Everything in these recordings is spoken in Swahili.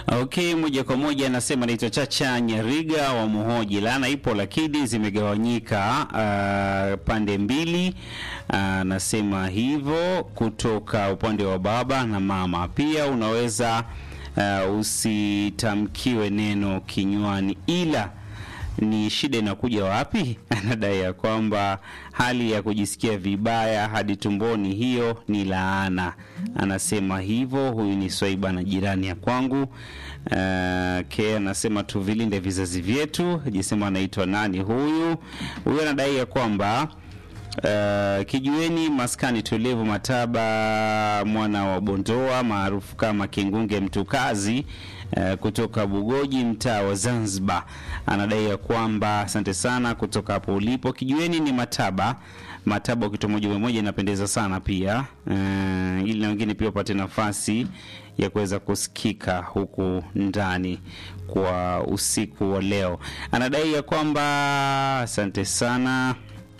Okay, moja kwa moja anasema naitwa Chacha Nyariga wa Muhoji. Laana ipo lakini zimegawanyika uh, pande mbili. Anasema uh, hivyo kutoka upande wa baba na mama. Pia unaweza uh, usitamkiwe neno kinywani ila ni shida inakuja wapi? Anadai ya kwamba hali ya kujisikia vibaya hadi tumboni, hiyo ni laana. Anasema hivyo. Huyu ni Swaiba na jirani ya kwangu. Uh, ke anasema tuvilinde vizazi vyetu. Jisema anaitwa nani huyu? Huyu anadai ya kwamba Uh, kijueni maskani tulivu Mataba mwana wa Bondoa maarufu kama Kingunge Mtukazi uh, kutoka Bugoji mtaa wa Zanzibar anadai ya kwamba asante sana kutoka hapo ulipo. Kijueni ni Mataba Mataba, ukitoa moja moja inapendeza sana pia uh, ili na wengine pia wapate nafasi ya kuweza kusikika huku ndani kwa usiku wa leo. Anadai ya kwamba asante sana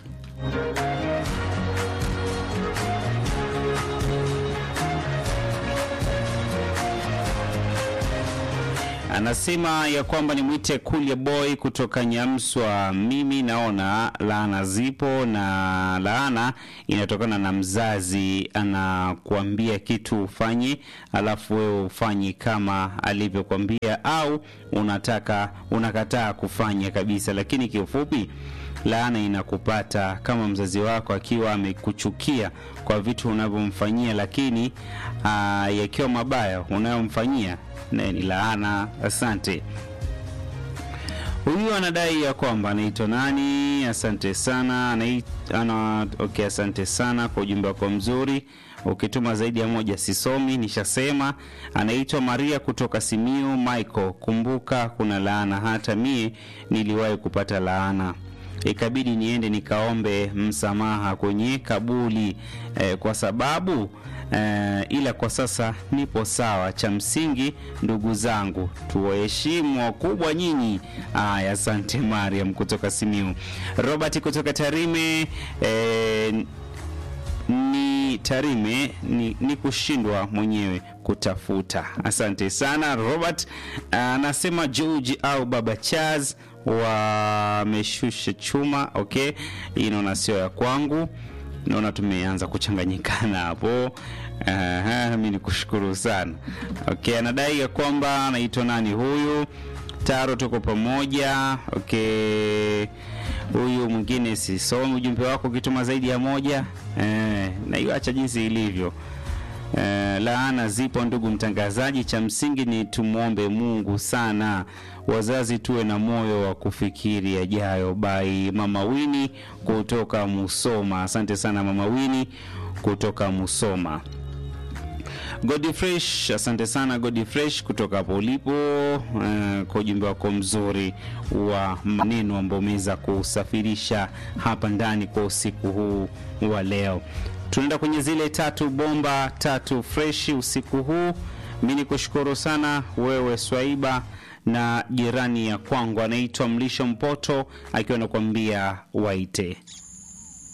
Anasema ya kwamba nimwite Kulia Boy kutoka Nyamswa. Mimi naona laana zipo, na laana inatokana na mzazi anakuambia kitu ufanye, alafu wewe ufanyi kama alivyokuambia, au unataka unakataa kufanya kabisa. Lakini kiufupi laana inakupata kama mzazi wako akiwa amekuchukia kwa vitu unavyomfanyia, lakini yakiwa mabaya unayomfanyia naye ni laana. Asante. Huyu anadai ya kwamba anaitwa nani? Asante sana Anait, ana, okay, asante sana kwa ujumbe wako mzuri. Ukituma zaidi ya moja sisomi, nishasema. Anaitwa Maria kutoka Simiu. Michael, kumbuka kuna laana, hata mie niliwahi kupata laana ikabidi niende nikaombe msamaha kwenye kabuli eh, kwa sababu eh, ila kwa sasa nipo sawa. Cha msingi ndugu zangu, tuwaheshimu wakubwa nyinyi. Aya, asante Mariam kutoka Simiu. Robert kutoka Tarime eh, ni Tarime ni, ni kushindwa mwenyewe kutafuta. Asante sana Robert. Anasema George au Baba Chaz wameshusha chuma. Okay, hii naona sio ya kwangu, naona tumeanza kuchanganyikana hapo. Aha, mi ni kushukuru sana. Okay, anadai ya kwamba anaitwa nani huyu Taro, tuko pamoja. Okay, huyu mwingine sisomi ujumbe wako ukituma zaidi ya moja eh, na iwacha jinsi ilivyo. Uh, laana zipo ndugu mtangazaji, cha msingi ni tumwombe Mungu sana. Wazazi tuwe na moyo wa kufikiri yajayo. Bai Mama Wini kutoka Musoma, asante sana Mama Wini kutoka Musoma. Godi Fresh, asante sana Godi Fresh kutoka hapo ulipo, uh, kwa ujumbe wako mzuri wa maneno ambao umeweza kusafirisha hapa ndani kwa usiku huu wa leo tunaenda kwenye zile tatu bomba tatu freshi usiku huu. Mi ni kushukuru sana wewe Swaiba na jirani ya kwangu anaitwa Mlisho Mpoto akiwa anakuambia waite